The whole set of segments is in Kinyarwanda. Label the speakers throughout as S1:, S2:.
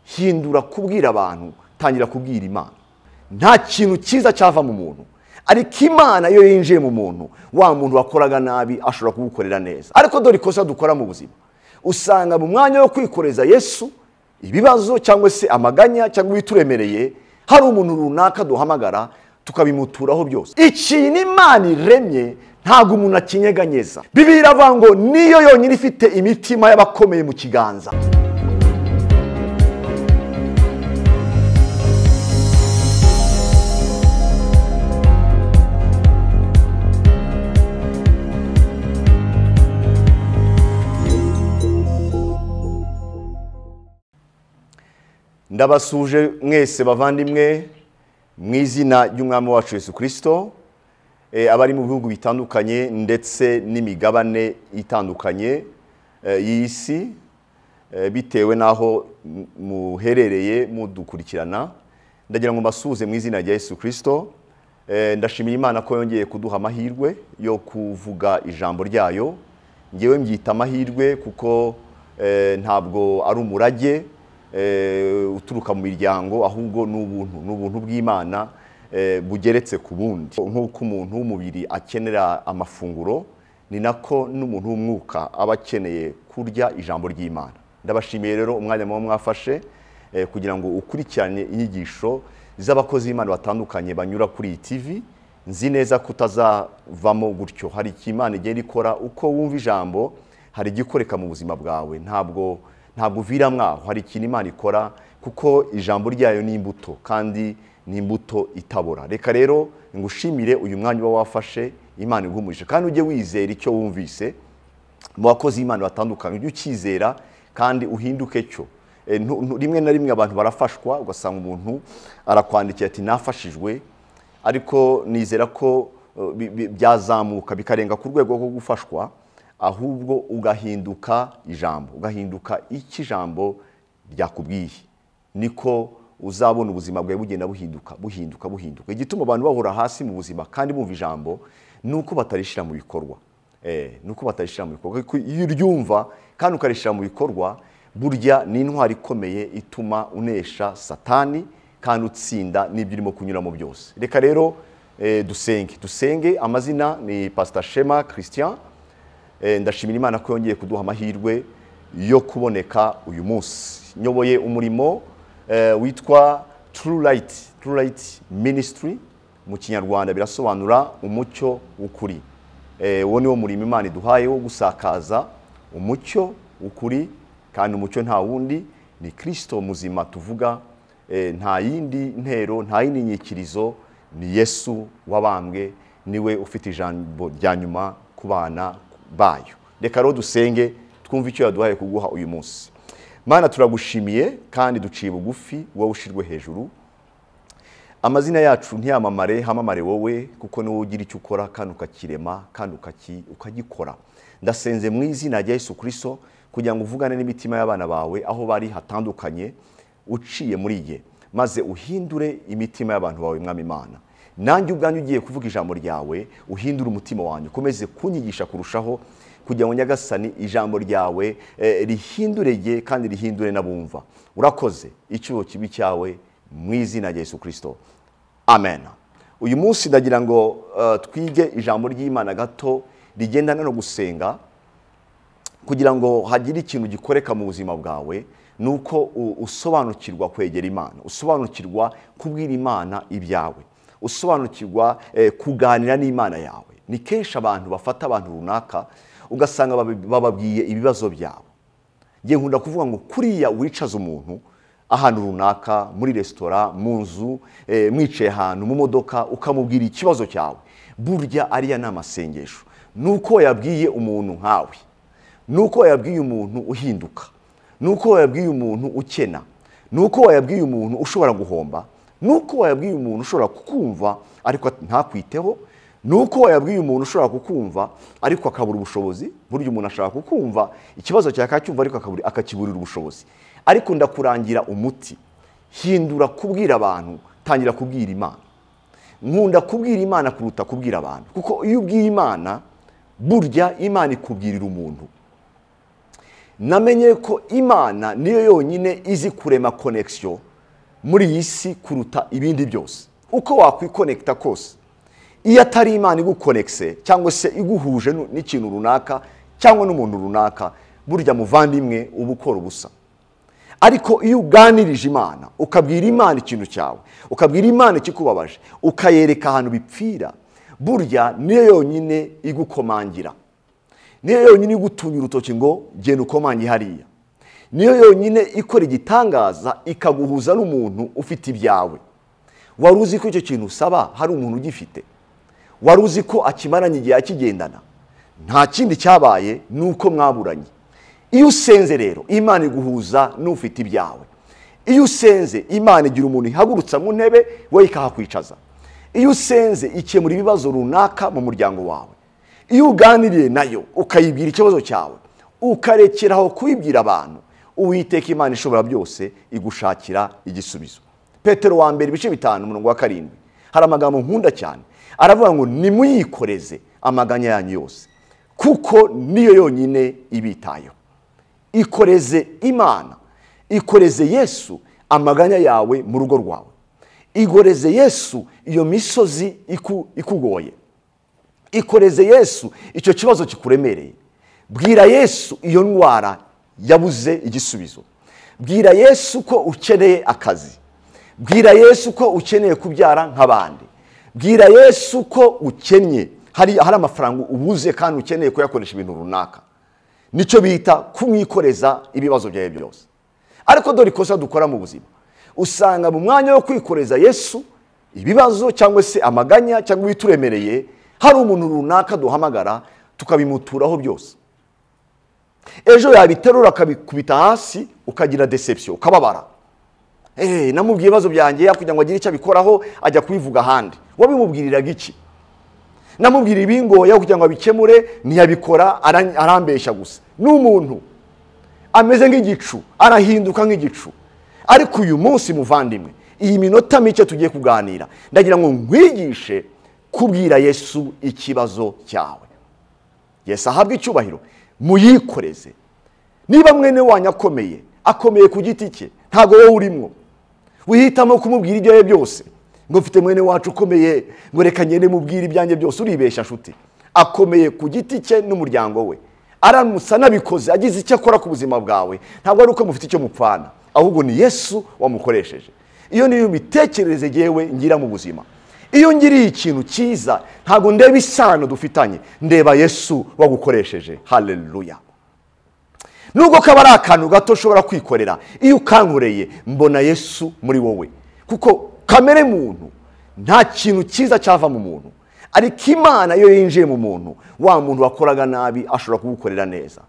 S1: hindura kubwira abantu tangira kubwira imana nta kintu cyiza cyava mu muntu ariko imana iyo yinjiye mu muntu wa muntu wakoraga nabi ashobora kugukorera neza ariko dore ikosa dukora mu buzima usanga mu mwanya wo kwikoreza yesu ibibazo cyangwa se amaganya cyangwa ibituremereye hari umuntu runaka duhamagara tukabimuturaho byose ikintu imana iremye ntabwo umuntu akinyeganyeza bibiri iravuga ngo niyo yonyine ifite imitima y'abakomeye mu kiganza ndabasuje mwese bavandimwe mu izina ry'umwami wacu Yesu kirisito abari mu bihugu bitandukanye ndetse n'imigabane itandukanye y'isi si bitewe n'aho muherereye mudukurikirana ndagira ngo mbasuhuze mu izina rya Yesu kirisito ndashimira imana ko yongeye kuduha amahirwe yo kuvuga ijambo ryayo ngewe mbyita amahirwe kuko ntabwo ari umurage uturuka mu miryango ahubwo ni ubuntu ni ubuntu bw'imana bugeretse ku bundi nk'uko umuntu w'umubiri akenera amafunguro ni nako n'umuntu w'umwuka aba akeneye kurya ijambo ry'imana ndabashimiye rero umwanya muba mwafashe kugira ngo ukurikirane inyigisho z'abakozi b'imana batandukanye banyura kuri iyi tivi nzi neza ko utazavamo gutyo hari icyo imana igenda ikora uko wumva ijambo hari igikoreka mu buzima bwawe ntabwo ntabwo uviramo aho hari ikintu imana ikora kuko ijambo ryayo ni imbuto kandi ni imbuto itabora reka rero ngushimire uyu mwanya uba wafashe imana igumuje kandi ujye wizera icyo wumvise mu bakozi b'imana batandukanye ujye ukizera kandi uhinduke cyo rimwe na rimwe abantu barafashwa ugasanga umuntu arakwandikira ati nafashijwe ariko nizera ko byazamuka bikarenga ku rwego rwo gufashwa ahubwo ugahinduka ijambo ugahinduka icyo ijambo ryakubwiye niko uzabona ubuzima bwawe bugenda buhinduka buhinduka buhinduka igituma abantu bahura hasi mu buzima kandi bumva ijambo ni uko batarishyira mu bikorwa ni uko batarishyira mu bikorwa iyo uryumva kandi ukarishyira mu bikorwa burya ni intwari ikomeye ituma unesha satani kandi utsinda n'ibyo urimo kunyuramo byose reka rero dusenge dusenge amazina ni pasita shema christian ndashimira imana ko yongeye kuduha amahirwe yo kuboneka uyu munsi nyoboye umurimo witwa turu rayiti turu rayiti minisitiri mu kinyarwanda birasobanura umucyo w'ukuri uwo ni wo murimo imana iduhaye wo gusakaza umucyo w'ukuri kandi umucyo nta wundi ni kirisito muzima tuvuga nta yindi ntero nta yindi nyikirizo ni yesu wabambwe niwe ufite ijambo rya nyuma ku bana bayo reka rero dusenge twumve icyo yaduhaye kuguha uyu munsi mana turagushimiye kandi duciye bugufi wowe ushirwe hejuru amazina yacu ntiyamamare hamamare wowe kuko ni wowe ugira icyo ukora kandi ukakirema kandi ukagikora ndasenze mu izina rya Yesu kirisito kugira ngo uvugane n'imitima y'abana bawe aho bari hatandukanye uciye muri ye maze uhindure imitima y'abantu bawe mwami imana nanjye ubwanjye ugiye kuvuga ijambo ryawe uhindure umutima wanjye ukomeze kunyigisha kurushaho kugira ngo nyagasani ijambo ryawe rihindure rye kandi rihindure n'abumva urakoze icyuho kibi cyawe mu izina rya Yesu kirisito amen uyu munsi ndagira ngo twige ijambo ry'imana gato rigendana no gusenga kugira ngo hagire ikintu gikoreka mu buzima bwawe ni uko usobanukirwa kwegera imana usobanukirwa kubwira imana ibyawe usobanukirwa kuganira n'imana yawe ni kenshi abantu bafata abantu runaka ugasanga bababwiye ibibazo byabo ngiye nkunda kuvuga ngo kuriya wicaza umuntu ahantu runaka muri resitora mu nzu mwicaye ahantu mu modoka ukamubwira ikibazo cyawe burya ariya ni amasengesho ni uko yabwiye umuntu nkawe ni uko yabwiye umuntu uhinduka ni uko yabwiye umuntu ukena ni uko yabwiye umuntu ushobora guhomba ni uko wayabwiye umuntu ushobora kukumva ariko ntakwiteho ni uko wayabwiye umuntu ushobora kukumva ariko akabura ubushobozi burya umuntu ashobora kukumva ikibazo cyakacyumva ariko akakiburira ubushobozi ariko ndakurangira umuti hindura kubwira abantu tangira kubwira imana nkunda kubwira imana kuruta kubwira abantu kuko iyo ubwiye imana burya imana ikubwirira umuntu namenye ko imana niyo yonyine izi kurema konekisiyo muri iyi si kuruta ibindi byose uko wakwikonekita kose iyo atari imana igukonekise cyangwa se iguhuje nu- n'ikintu runaka cyangwa n'umuntu runaka burya muvandimwe uba ukora ubusa ariko iyo uganirije imana ukabwira imana ikintu cyawe ukabwira imana ikikubabaje ukayereka ahantu bipfira burya niyo yonyine igukomangira niyo yonyine igutunya urutoki ngo genda ukomange hariya niyo yonyine ikora igitangaza ikaguhuza n'umuntu ufite ibyawe wari uzi ko icyo kintu usaba hari umuntu ugifite wari uzi ko akimaranye igihe akigendana nta kindi cyabaye ni uko mwaburanye iyo usenze rero imana iguhuza n'ufite ibyawe iyo usenze imana igira umuntu ihagurutsa mu ntebe we ikahakwicaza iyo usenze ikemura ibibazo runaka mu muryango wawe iyo uganiriye nayo ukayibwira ikibazo cyawe ukarekeraho kubibwira abantu uwiteka imana ishobora byose igushakira igisubizo petero wa mbere ibice bitanu umurongo wa karindwi hari amagambo nkunda cyane aravuga ngo nimuyikoreze amaganya yanyu yose kuko niyo yonyine ibitayeho ikoreze imana ikoreze yesu amaganya yawe mu rugo rwawe igoreze yesu iyo misozi iku- ikugoye ikoreze yesu icyo kibazo kikuremereye bwira yesu iyo ndwara yabuze igisubizo bwira yesu ko ukeneye akazi bwira yesu ko ukeneye kubyara nk'abandi bwira yesu ko ukennye hari hari amafaranga ubuze kandi ukeneye kuyakoresha ibintu runaka nicyo bita kumwikoreza ibibazo byawe byose ariko dore ikosa dukora mu buzima usanga mu mwanya wo kwikoreza yesu ibibazo cyangwa se amaganya cyangwa ibituremereye hari umuntu runaka duhamagara tukabimuturaho byose ejo yabiterura akabikubita hasi ukagira deception ukababara Eh, namubwiye ibibazo byanjye kugira ngo agire icyo abikoraho ajya kubivuga ahandi wabimubwiriraga iki namubwira ibingoye kugira ngo abikemure ntiyabikora ara- arambeshya gusa ni umuntu ameze nk'igicu arahinduka nk'igicu ariko uyu munsi muvandimwe iyi minota mike tugiye kuganira ndagira ngo nkwigishe kubwira yesu ikibazo cyawe yesu ahabwe icyubahiro muyikoreze niba mwene wanyu akomeye akomeye ku giti cye ntabwo wowe urimo wihitamo kumubwira ibyo ari byo byose ngo mfite mwene wacu ukomeye ngo reka ngende mubwire ibyanjye byose uribeshya nshuti akomeye ku giti cye n'umuryango we aramutse anabikoze agize icyo akora ku buzima bwawe ntabwo ari uko mufite icyo mupfana ahubwo ni yesu wamukoresheje iyo niyo mitekerereze yewe ngira mu buzima iyo ngiriye ikintu cyiza ntabwo ndeba isano dufitanye ndeba yesu wagukoresheje haleluya nubwo kaba ari akantu gato ushobora kwikorera iyo ukankoreye mbona yesu muri wowe kuko kamere muntu nta kintu cyiza cyava mu muntu ariko imana iyo yinjiye mu muntu wa muntu wakoraga nabi ashobora kugukorera neza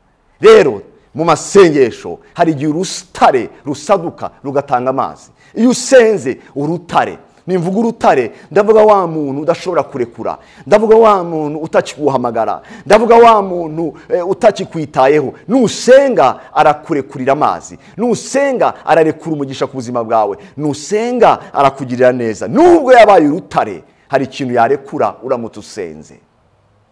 S1: rero mu masengesho hari igihe urutare rusaduka rugatanga amazi iyo usenze urutare nimvuga urutare ndavuga wa muntu udashobora kurekura ndavuga wa muntu utakiguhamagara ndavuga wa muntu eh, utakikwitayeho nusenga arakurekurira amazi nusenga ararekura umugisha ku buzima bwawe nusenga arakugirira neza nubwo yabaye urutare hari ikintu yarekura uramutse usenze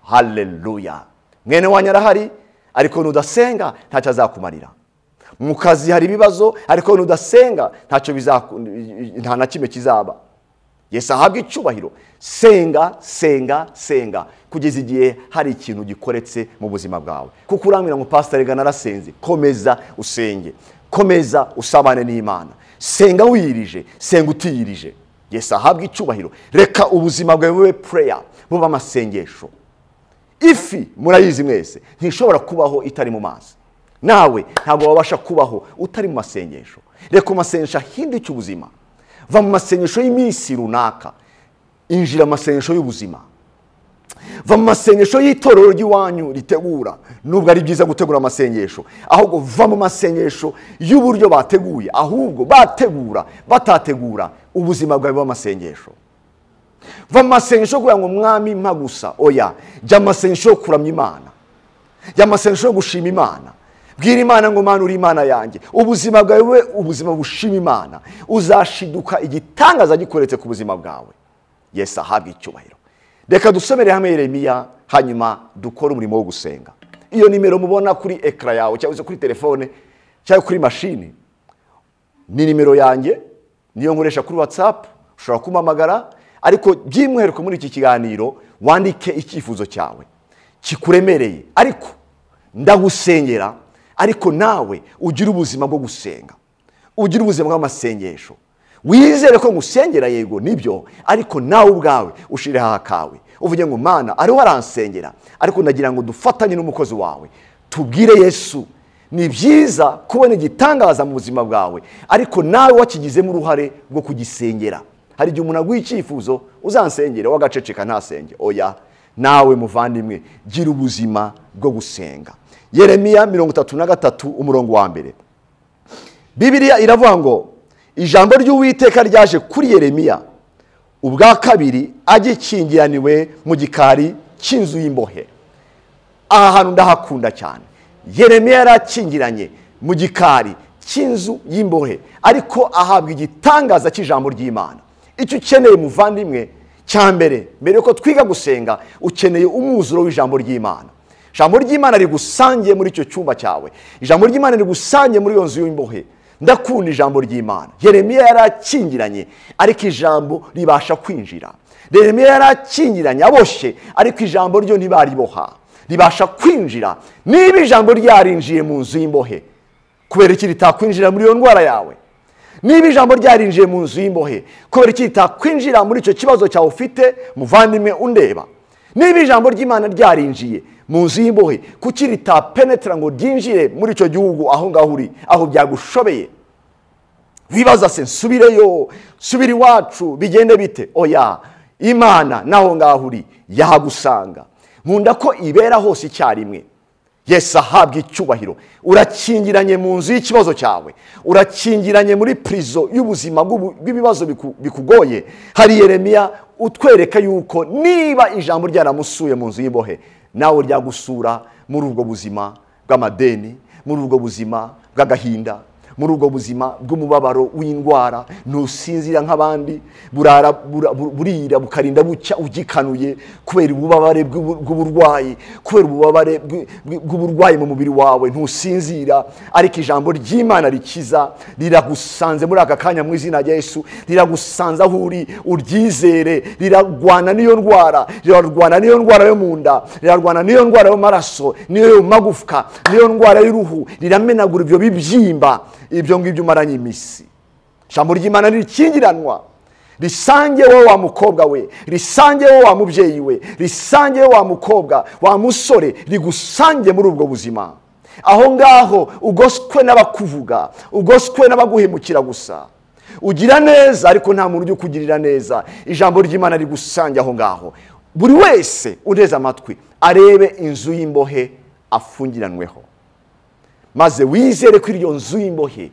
S1: haleluya mwene wanyu arahari ariko nudasenga ntacyo azakumarira mu kazi hari ibibazo ariko nudasenga ntacyo bizaku- nta na kimwe kizaba yesu ahabwe icyubahiro senga senga senga kugeza igihe hari ikintu gikoretse mu buzima bwawe kuko urambwira ngo pasitari rega narasenze komeza usenge komeza usabane n'imana senga wiyirije senga utiyirije yesu ahabwe icyubahiro reka ubuzima bwawe bube pureya bube amasengesho ifi murayizi mwese ntishobora kubaho itari mu mazi nawe ntabwo wabasha kubaho utari mu masengesho reka amasengesho ahindike ubuzima va mu masengesho y'iminsi runaka injira mu masengesho y'ubuzima va mu masengesho y'itorero ry'iwanyu ritegura nubwo ari byiza gutegura amasengesho ahubwo va mu masengesho y'uburyo bateguye ahubwo bategura batategura ubuzima bwawe bw'amasengesho va mu masengesho yo kugira ngo mwami mpa gusa oya jya mu masengesho yo kuramya imana jya mu masengesho yo gushima imana bwira imana ngo mana uri imana yanjye ubuzima bwawe bube ubuzima bushima imana uzashiduka igitangaza gikoretse ku buzima bwawe yesu ahabwe icyubahiro reka dusomere hamwe yeremiya hanyuma dukore umurimo wo gusenga iyo nimero mubona kuri ekara yawe cyangwa se kuri telefone cyangwa kuri mashini ni nimero yanjye niyo nkoresha kuri watsapu ushobora kumpamagara ariko by'umwihariko muri iki kiganiro wandike icyifuzo cyawe kikuremereye ariko ndagusengera ariko nawe ugire ubuzima bwo gusenga ugire ubuzima bw'amasengesho wizere ko ngusengera yego nibyo ariko nawe ubwawe ushireho akawe uvuge ngo mana ariho aransengera ariko ndagira ngo dufatanye n'umukozi wawe tubwire yesu ni byiza kubona igitangaza mu buzima bwawe ariko nawe wakigizemo uruhare rwo kugisengera hari igihe umuntu aguha icyifuzo uzansengere wagaceceka ntasenge oya nawe muvandimwe gira ubuzima bwo gusenga yeremiya mirongo itatu na gatatu umurongo wa mbere bibiriya iravuga ngo ijambo ry'uwiteka ryaje kuri yeremiya ubwa kabiri agikingiraniwe mu gikari cy'inzu y'imbohe aha hantu ndahakunda cyane yeremiya yari akingiranye mu gikari cy'inzu y'imbohe ariko ahabwa igitangaza cy'ijambo ry'imana icyo ukeneye muvandimwe cya mbere mbere yuko twiga gusenga ukeneye umwuzuro w'ijambo ry'imana ijambo ry'imana rigusangiye muri icyo cyumba cyawe ijambo ry'imana rigusangiye muri iyo nzu y'imbohe ndakunda ijambo ry'imana yeremiya yari akingiranye ariko ijambo ribasha kwinjira yeremiya yari akingiranye aboshye ariko ijambo ryo ntibariboha ribasha kwinjira niba ijambo ryarinjiye mu nzu y'imbohe kubera iki ritakwinjira muri iyo ndwara yawe niba ijambo ryarinjiye mu nzu y'imbohe kubera iki ritakwinjira muri icyo kibazo cyawe ufite muvandimwe undeba niba ijambo ry'imana ryarinjiye mu nzu y'imbohe kuki ritapenetera ngo ryinjire muri icyo gihugu aho ngaho uri aho byagushobeye wibaza se nsubireyo subira iwacu bigende bite oya imana naho ngaho uri yahagusanga nkunda ko ibera hose icyarimwe yesi ahabwa icyubahiro urakingiranye mu nzu y'ikibazo cyawe urakingiranye muri purizo y'ubuzima bw'ibibazo bikugoye hari yeremiya utwereka yuko niba ijambo ryaramusuye mu nzu y'imbohe nawe ryagusura muri ubwo buzima bw'amadeni muri ubwo buzima bw'agahinda muri ubwo buzima bw'umubabaro w'indwara ntusinzira nk'abandi burara burira bukarinda bucya ugikanuye kubera ububabare bw'uburwayi kubera ububabare bw'uburwayi mu mubiri wawe ntusinzira ariko ijambo ry'imana rikiza riragusanze muri aka kanya mu izina rya Yesu riragusanze aho uri uryizere rirarwana n'iyo ndwara rirarwana n'iyo ndwara yo mu nda rirarwana n'iyo ndwara y'amaraso n'iyo yo mu magufwa n'iyo ndwara y'uruhu riramenagura ibyo bibyimba ibyo ngibyo umaranye iminsi ijambo ry'imana rikingiranwa risange wowe wa mukobwa we risange wowe wa mubyeyi we risange wowe wa mukobwa wa musore rigusange muri ubwo buzima aho ngaho ugoswe n'abakuvuga ugoswe n'abaguhemukira gusa ugira neza ariko nta muntu ujya ukugirira neza ijambo ry'imana rigusange aho ngaho buri wese uteze amatwi arebe inzu y'imbohe afungiranweho maze wizere ko iryo nzu y'imbohe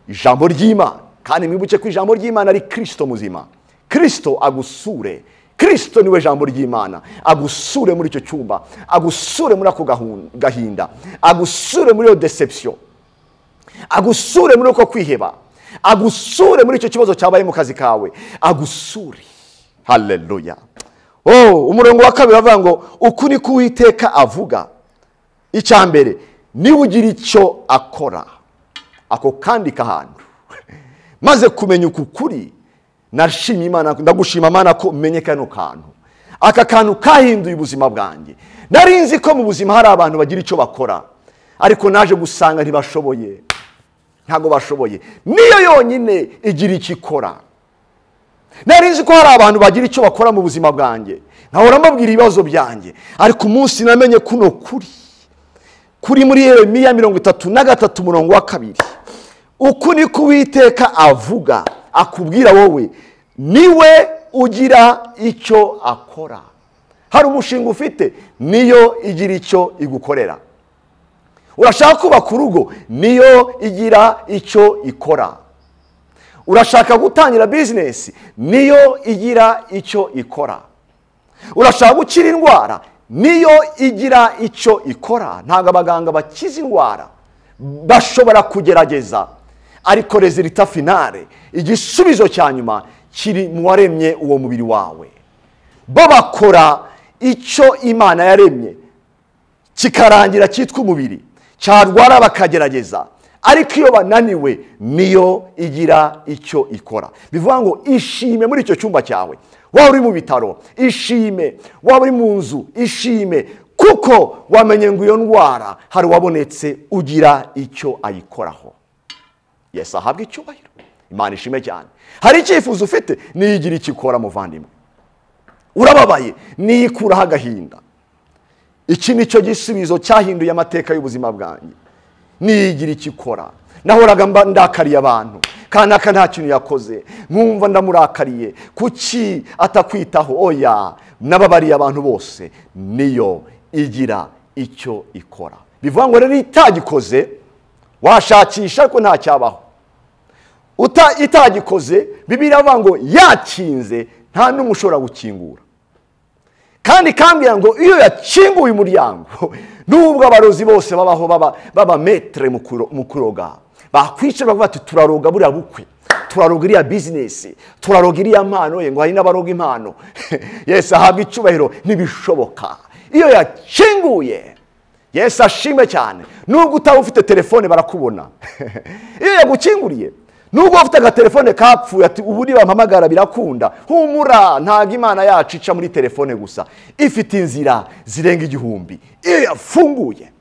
S1: ijambo ry'imana kandi mwibuke ko ijambo ry'imana ari kirisito muzima kirisito agusure kirisito niwe jambo ry'imana agusure muri icyo cyumba agusure muri ako gahinda agusure muri iyo deception agusure muri uko kwiheba agusure muri icyo kibazo cyabaye mu kazi kawe agusure hareruya umurongo wa kabiri avuga ngo uku ni uwiteka avuga icya mbere niba ugira icyo akora ako kandi kahantu maze kumenya uku kuri nashimye imana ndagushima imana ko umenye kano kantu aka kantu kahinduye ubuzima bwanjye nari nzi ko mu buzima hari abantu bagira icyo bakora ariko naje gusanga ntibashoboye ntabwo bashoboye niyo yonyine igira icyo ikora nari nzi ko hari abantu bagira icyo bakora mu buzima bwanjye nkahora mbabwira ibibazo byanjye ariko umunsi namenye kuno kuri kuri muri Yeremiya mirongo itatu na gatatu umurongo wa kabiri uku ni kuwiteka avuga akubwira wowe niwe ugira icyo akora hari umushinga ufite niyo igira icyo igukorera urashaka kubaka urugo niyo igira icyo ikora urashaka gutangira bizinesi niyo igira icyo ikora urashaka gukira indwara niyo igira icyo ikora ntabwo abaganga bakiza indwara bashobora kugerageza ariko rezilita finale igisubizo cya nyuma kiri mu waremye uwo mubiri wawe bo bakora icyo imana yaremye kikarangira cyitwa umubiri cyarwara bakagerageza ariko iyo bananiwe niyo igira icyo ikora bivuga ngo ishime muri icyo cyumba cyawe waba uri mu bitaro ishime waba uri mu nzu ishime kuko wamenye ngo iyo ndwara hari uwabonetse ugira icyo ayikoraho yesi ahabwa icyubahiro imana ishime cyane hari icyifuzo ufite niyigira icyo ikora muvandimwe urababaye niyikuraho agahinda iki ni cyo gisubizo cyahinduye amateka y'ubuzima bwanjye niyigira icyo ikora nahoraga mba ndakariye abantu kanaka nta kintu yakoze nkumva ndamurakariye kuki atakwitaho oya n'ababariye abantu bose niyo igira icyo ikora bivuga ngo rero itagikoze washakisha ariko ntacyabaho uta itagikoze bibiriya bavuga ngo yakinze nta n'umwe ushobora gukingura kandi kambwira ngo iyo yakinguye umuryango nubwo abarozi bose babaho baba metere mu kuroga bakwicara bavuga bati turaroga buriya bukwe turaroga iriya bizinesi turaroga iriya mpano ye ngo hari n'abaroga impano yesi ahabwa icyubahiro ntibishoboka iyo yakinguye yesi ashime cyane nubwo utaba ufite telefone barakubona iyo yagukinguriye nubwo ufite agatelefone kapfuye ati ubu nibampamagara birakunda humura ntabwo imana yacu ica muri telefone gusa ifite inzira zirenga igihumbi iyo yafunguye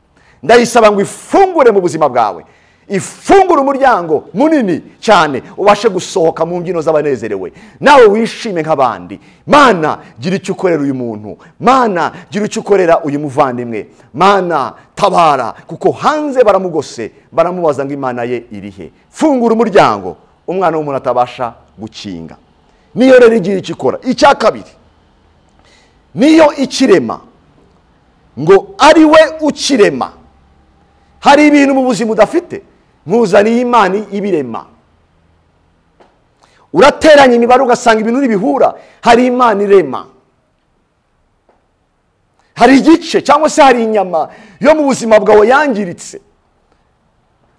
S1: ndayisaba ngo ifungure mu buzima bwawe ifungure umuryango munini cyane ubashe gusohoka mu mbyino z'abanezerewe nawe wishime nk'abandi mana gira icyo ukorera uyu muntu mana gira icyo ukorera uyu muvandimwe mana tabara kuko hanze baramugose baramubaza ngo imana ye iri he fungura umuryango umwana w'umuntu atabasha gukinga niyo rero igira icyo ikora icya kabiri niyo ikirema ngo ari we ukirema hari ibintu mu buzima udafite nkuzaniye imana ibirema urateranya imibare ugasanga ibintu ntibihura hari imana irema hari igice cyangwa se hari inyama yo mu buzima bwawe yangiritse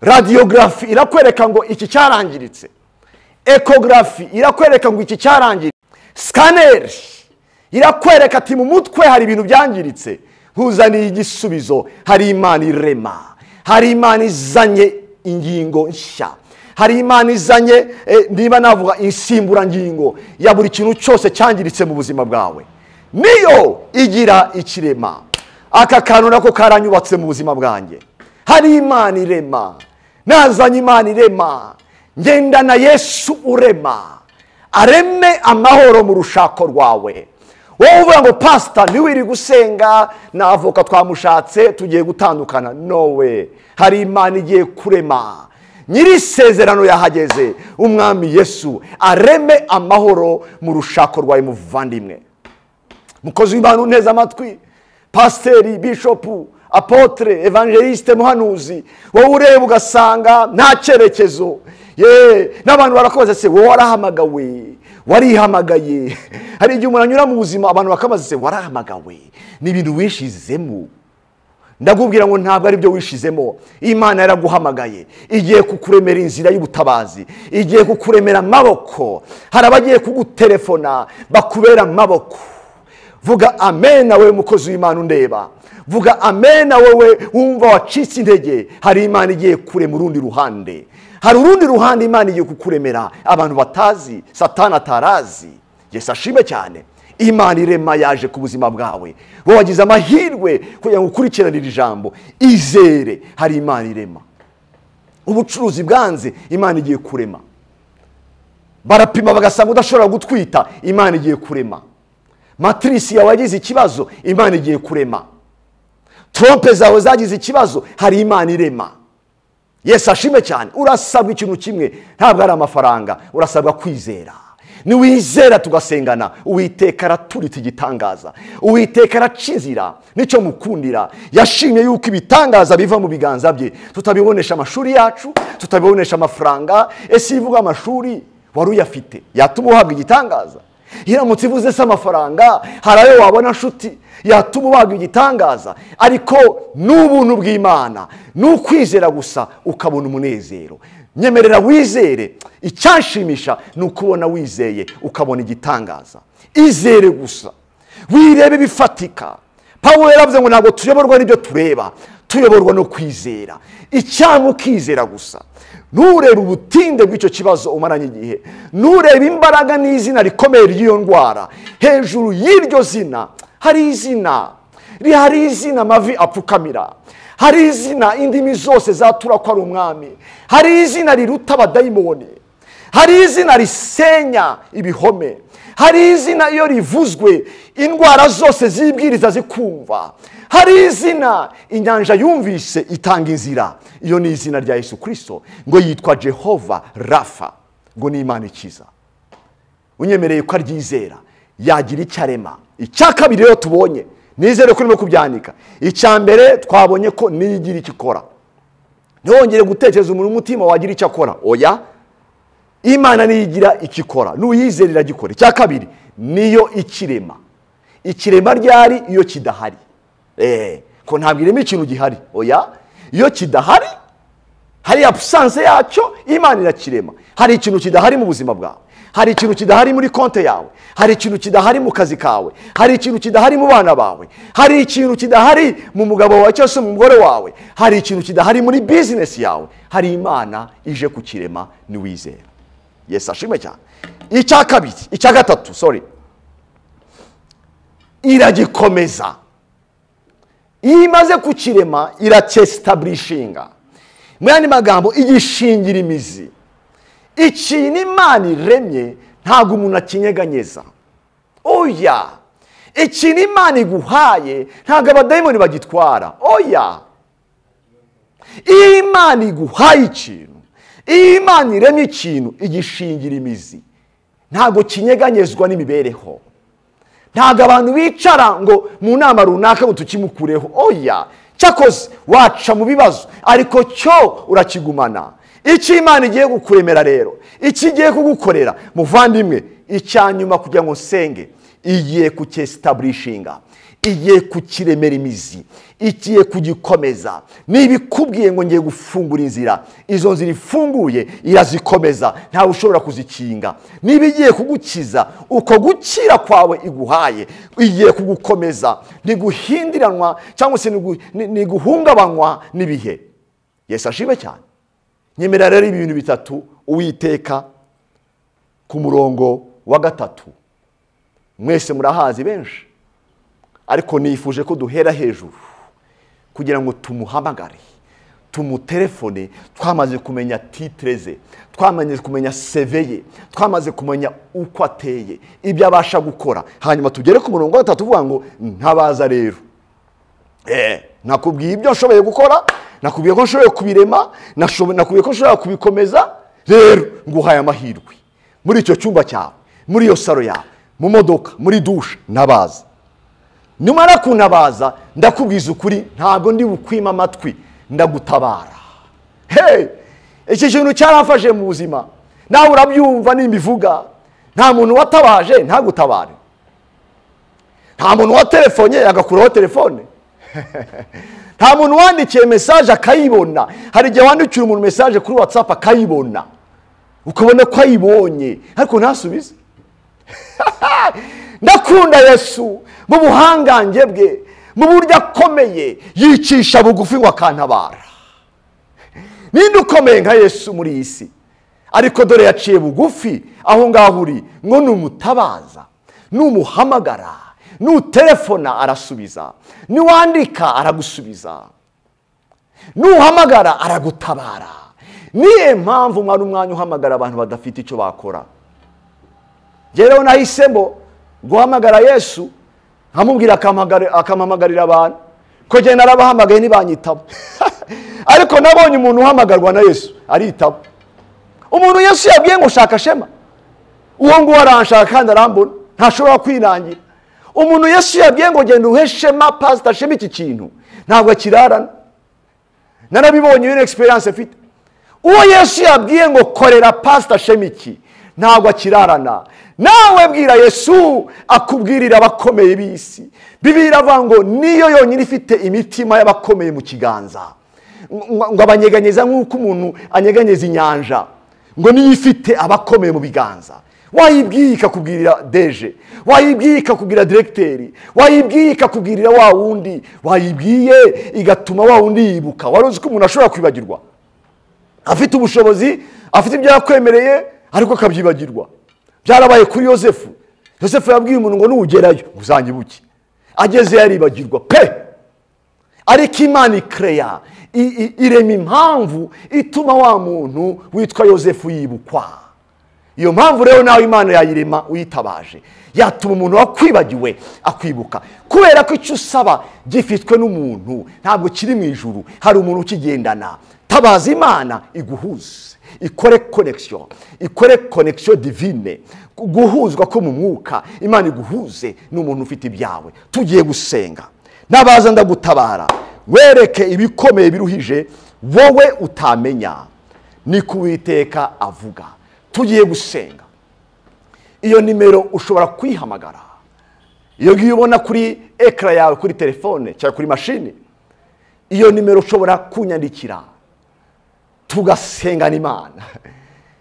S1: radiyogarafi irakwereka ngo iki cyarangiritse ekogarafi irakwereka ngo iki cyarangiritse sikaneri irakwereka ati mu mutwe hari ibintu byangiritse nkuzaniye igisubizo hari imana irema hari imana izanye ingingo nshya hari imana izanye niba navuga insimburangingo ya buri kintu cyose cyangiritse mu buzima bwawe niyo igira ikirema aka kantu nako karanyubatse mu buzima bwanjye hari imana irema nazanye imana irema ngendana yesu urema areme amahoro mu rushako rwawe wowe uvuga ngo pasita ntiwiri gusenga na avoka twamushatse tugiye gutandukana nowe hari imana igiye kurema nyiri isezerano yahageze umwami yesu areme amahoro mu rushako rwawe muvandimwe mukozi w'imana uneze amatwi pasiteri bishopu apotere evangeliste muhanuzi wowe ureba ugasanga nta cyerekezo ye n'abantu barakoze se wowe warahamagawe warihamagaye hari igihe umuntu anyura mu buzima abantu bakabaza se warahamagawe ni ibintu wishizemo ndakubwira ngo ntabwo aribyo wishizemo imana yaraguhamagaye igiye kukuremera inzira y'ubutabazi igiye kukuremera amaboko hari abagiye kuguterefona bakubera amaboko vuga amena we mukozi w'imana undeba vuga amena wowe wumva wacitse intege hari imana igiye kure mu rundi ruhande hari urundi ruhande imana igiye kukuremera abantu batazi satana atarazi yesi ashime cyane imana irema yaje ku buzima bwawe wowe wagize amahirwe kugira ngo ukurikiranire ijambo izere hari imana irema ubucuruzi bwanze imana igiye kurema barapima bagasanga udashobora gutwita imana igiye kurema matirisi yawe yagize ikibazo imana igiye kurema trompe zawe zagize ikibazo hari imana irema yesi ashime cyane urasabwa ikintu kimwe ntabwo ari amafaranga urasabwa kwizera niwizera tugasengana uwiteka araturitse igitangaza uwiteka araca inzira nicyo mukundira yashimye yuko ibitangaza biva mu biganza bye tutabibonesha amashuri yacu tutabibonesha amafaranga ese iyo ivuga amashuri wari uyafite yatuma uhabwa igitangaza iramutse ivuze se amafaranga hari ayo wabona nshuti yatuma ubaga igitangaza ariko n'ubuntu bw'imana ni ukwizera gusa ukabona umunezero nyemerera wizere icyashimisha ni ukubona wizeye ukabona igitangaza izere gusa wirebe bifatika pawulo yaravuze ngo ntabwo tuyoborwa n'ibyo tureba tuyoborwa no kwizera icyanga ukizera gusa nturebe ubutinde bw'icyo kibazo umaranye igihe nturebe imbaraga n'izina rikomeye ry'iyo ndwara hejuru y'iryo zina hari izina hari izina amavi apfukamira hari izina indimi zose zatura ko ari umwami hari izina riruta abadayimoni hari izina risenya ibihome hari izina iyo rivuzwe indwara zose zibwiriza zikumva hari izina inyanja yumvise itanga inzira iyo ni izina rya yesu kirisito ngo yitwa jehova rafa ngo ni imana ikiza unyemereye ko aryizera yagira icyo arema icya kabiri rero tubonye nizere ko urimo kubyandika icya mbere twabonye ko niyo igira icyo ikora ntiwongere gutekereza umuntu umutima wagira icyo akora oya imana niyo igira icyo ikora n'uyizera iragikora icya kabiri niyo ikirema ikirema ryari iyo kidahari eee ko ntabwo irema ikintu gihari oya iyo kidahari hariya pusanse yacyo imana irakirema hari ikintu kidahari mu buzima bwawe hari ikintu kidahari muri konti yawe hari ikintu kidahari mu kazi kawe hari ikintu kidahari mu bana bawe hari ikintu kidahari mu mugabo wawe cyangwa se mu mugore wawe hari ikintu kidahari muri bizinesi yawe hari imana ije kukirema niwizera yesi ashimwe cyane icya kabiri icya gatatu sorry iragikomeza iyo imaze kukirema iracyesitaburishinga mu yandi magambo igishingira imizi ikintu imana iremye ntabwo umuntu akinyeganyeza oya ikintu imana iguhaye ntabwo abadayimoni bagitwara oya iyo imana iguhaye ikintu iyo imana iremye ikintu igishingira imizi ntabwo kinyeganyezwa n'imibereho ntabwo abantu bicara ngo mu nama runaka ngo tukimukureho oya cyakoze waca mu bibazo ariko cyo urakigumana icyo imana igiye kukuremera rero icyo igiye kugukorera muvandimwe icya nyuma kugira ngo nsenge igiye kucyesitaburishinga igiye kukiremera imizi igiye kugikomeza niba ikubwiye ngo ngiye gufungura inzira izo nzira ifunguye irazikomeza ntawe ushobora kuzikinga niba igiye kugukiza uko gukira kwawe iguhaye igiye kugukomeza ntiguhindiranwa cyangwa se ntiguhungabanywa n'ibihe yesi ashime cyane nyemera rero ibintu bitatu uwiteka ku murongo wa gatatu mwese murahazi benshi ariko nifuje ko duhera hejuru kugira ngo tumuhamagare tumutelefone twamaze kumenya titire ze twamaze kumenya seve ye twamaze kumenya uko ateye ibyo abasha gukora hanyuma tugere ku murongo wa gatatu uvuga ngo ntabaza rero nakubwiye ibyo nshoboye gukora nakubwiye ko nshoboye kubirema nakubwiye ko nshobora kubikomeza rero nguhaye amahirwe muri icyo cyumba cyawe muri iyo saro yawe mu modoka muri dushe nabaza numara kunabaza ndakubwiza ukuri ntabwo ndi bukwima amatwi ndagutabara hehe iki kintu cyarafashe mu buzima nawe urabyumva nimba ivuga nta muntu watabaje ntagutabare nta muntu waterefone agakuraho telefone nta muntu wandikiye mesaje akayibona hari igihe wandikira umuntu mesaje kuri watsapu akayibona ukabona ko ayibonye ariko ntasubize ndakunda yesu mu buhangange bwe mu buryo akomeye yicisha bugufi ngo akantabara ninde ukomeye nka yesu muri iyi si ariko dore yaciye bugufi aho ngaho uri ngo numutabaza numuhamagara nutelefona arasubiza niwandika aragusubiza nuhamagara aragutabara niyo mpamvu mwari umwanya uhamagara abantu badafite icyo bakora rero nahisemo guhamagara yesu nkamubwira akamamagarira abantu kugenda narabahamagaye ntibanyitaba ariko nabonye umuntu uhamagarwa na yesu aritaba umuntu yesu yabwiye ngo shaka shema uwo nguwo aranshaka kandi arambona ntashobora kwirangira umuntu yesu yabwiye ngo genda uhe shema pasita shema iki kintu ntabwo akirarana narabibonye iyo ni egisperiyanse afite uwo yesu yabwiye ngo korera pasita shema iki ntabwo akirarana nawe bwira yesu akubwirira abakomeye b'isi bibiri iravuga ngo niyo yonyine ifite imitima y'abakomeye mu kiganza ngo abanyeganyeza nk'uko umuntu anyeganyeza inyanja ngo niyo ifite abakomeye mu biganza wayibwiye ikakubwirira deje wayibwiye ikakubwira direkiteri wayibwiye ikakubwirira wa wundi wayibwiye igatuma wa wundi yibuka wari uzi ko umuntu ashobora kwibagirwa afite ubushobozi afite ibyo yakwemereye ariko akabyibagirwa byarabaye kuri yosefu yosefu yabwiye umuntu ngo nugerayo uzanyibuke ageze yaribagirwa pe ariko imana ikereya irema impamvu ituma wa muntu witwa yosefu yibukwa iyo mpamvu rero nawe imana yayirema uyitabaje yatuma umuntu wakwibagiwe akwibuka kubera ko icyo usaba gifitwe n'umuntu ntabwo kiri mu ijuru hari umuntu ukigendana tabaza imana iguhuze ikore konekisiyo ikore konekisiyo divine guhuzwa ko mu mwuka imana iguhuze n'umuntu ufite ibyawe tugiye gusenga nabaza ndagutabara wereke ibikomeye biruhije wowe utamenya ni kuwiteka avuga tugiye gusenga iyo nimero ushobora kuyihamagara iyo ngiyo ubona kuri ekara yawe kuri telefone cyangwa kuri mashini iyo nimero ushobora kunyandikira tugasengana imana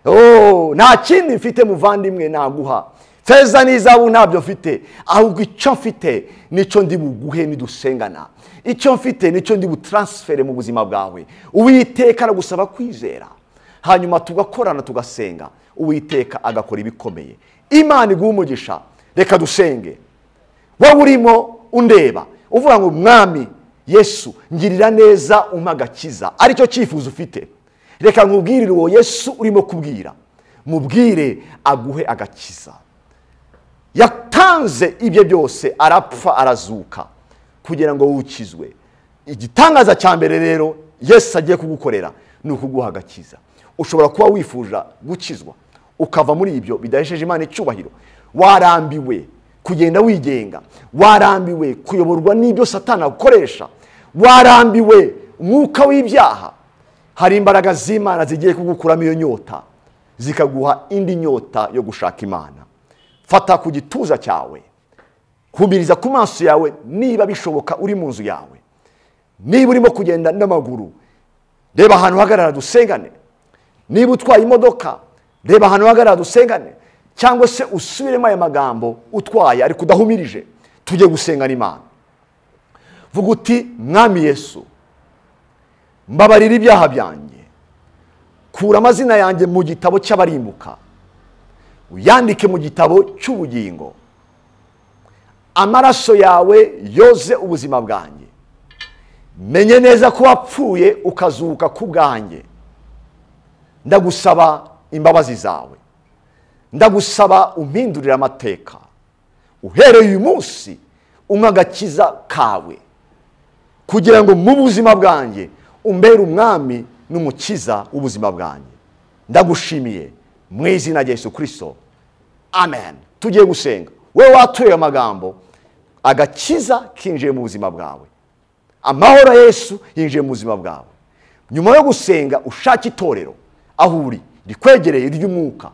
S1: Oh, nta kindi mfite muvandimwe naguha feza n'izabu ntabyo mfite ahubwo icyo mfite nicyo ndi buguhe nidusengana icyo mfite nicyo ndi butaransifere mu buzima bwawe uwiteka aragusaba kwizera hanyuma tugakorana tugasenga uwiteka agakora ibikomeye imana iguha umugisha reka dusenge wowe urimo undeba uvuga ngo mwami yesu ngirira neza umpa agakiza aricyo cyifuzo ufite reka nkubwirire uwo yesu urimo kubwira mubwire aguhe agakiza yatanze ibye byose arapfa arazuka kugira ngo wukizwe igitangaza cya mbere rero yesu agiye kugukorera ni ukuguha agakiza ushobora kuba wifuza gukizwa ukava muri ibyo bidahesheje imana icyubahiro warambiwe kugenda wigenga warambiwe kuyoborwa n'ibyo satana akoresha warambiwe umwuka w'ibyaha hari imbaraga z'imana zigiye kugukuramo iyo nyota zikaguha indi nyota yo gushaka imana fata ku gituza cyawe humiriza ku maso yawe niba bishoboka uri mu nzu yawe niba urimo kugenda n'amaguru reba ahantu hagarara dusengane niba utwaye imodoka reba ahantu hagarara dusengane cyangwa se usubiremo aya magambo utwaye ariko udahumirije tujye gusengana imana vuga uti mwami yesu mbabarira ibyaha byanjye kura amazina yanjye mu gitabo cy'abarimbuka uyandike mu gitabo cy'ubugingo amaraso yawe yoze ubuzima bwanjye menye neza ko wapfuye ukazuka ku bwanjye ndagusaba imbabazi zawe ndagusaba umpindurire amateka uhereye uyu munsi umwe agakiza kawe kugira ngo mu buzima bwanjye umbere umwami n'umukiza w'ubuzima bwanjye ndagushimiye mu izina rya Yesu kirisito amen tugiye gusenga wowe watuye amagambo agakiza kinjiye mu buzima bwawe amahoro Yesu yinjiye mu buzima bwawe nyuma yo gusenga ushake itorero aho uri rikwegereye ry'umwuka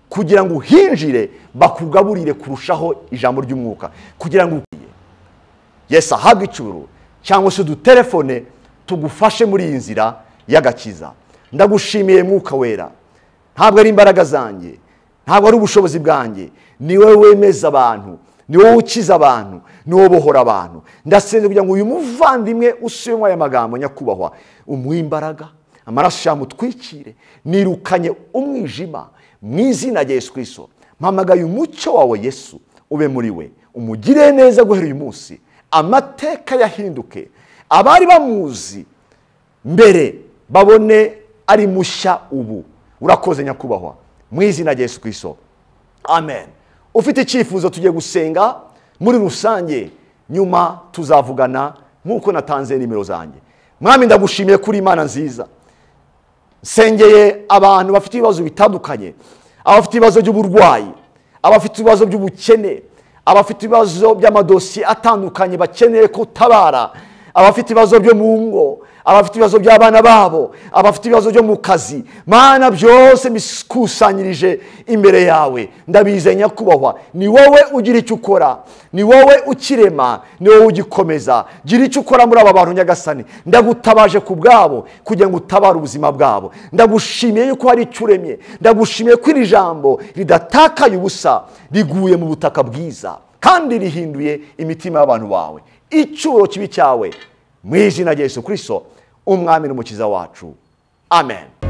S1: kugira ngo uhinjire bakugaburire kurushaho ijambo ry'umwuka kugira ngo ukwiye yesi ahabwe icyuburu cyangwa se udutelefone tugufashe muri iyi nzira y'agakiza ndagushimiye mwuka wera ntabwo ari imbaraga zanjye ntabwo ari ubushobozi bwanjye ni wowe wemeza abantu ni wowe ukiza abantu ni wowe ubohora abantu ndasenze kugira ngo uyu muvandimwe usubemo aya magambo nyakubahwa umuhe imbaraga amaraso yamutwikire nirukanye umwijima mu izina rya Yesu kirisito mpamagaye umucyo wawe yesu ube muri we umugire neza guhera uyu munsi amateka yahinduke abari bamuzi mbere babone ari mushya ubu urakoze nyakubahwa mu izina rya Yesu kirisito amen ufite icyifuzo tugiye gusenga muri rusange nyuma tuzavugana nk'uko natanze nimero zanjye mwami ndagushimiye kuri imana nziza nsengeye abantu bafite ibibazo bitandukanye abafite ibibazo by'uburwayi abafite ibibazo by'ubukene abafite ibibazo by'amadosiye atandukanye bakeneye kutabara abafite ibibazo byo mu ngo abafite ibibazo by'abana babo abafite ibibazo byo mu kazi mana byose mbikusanyirije imbere yawe ndabizeye nyakubahwa ni wowe ugira icyo ukora ni wowe ukirema ni wowe ugikomeza gira icyo ukora muri aba bantu nyagasani ndagutabaje ku bwabo kugira ngo utabare ubuzima bwabo ndagushimiye yuko hari icyo uremye ndagushimiye ko iri jambo ridatakaye ubusa riguye mu butaka bwiza kandi rihinduye imitima y'abantu bawe icyuro kibi cyawe mu izina rya yesu kirisito umwami n'umukiza wacu amen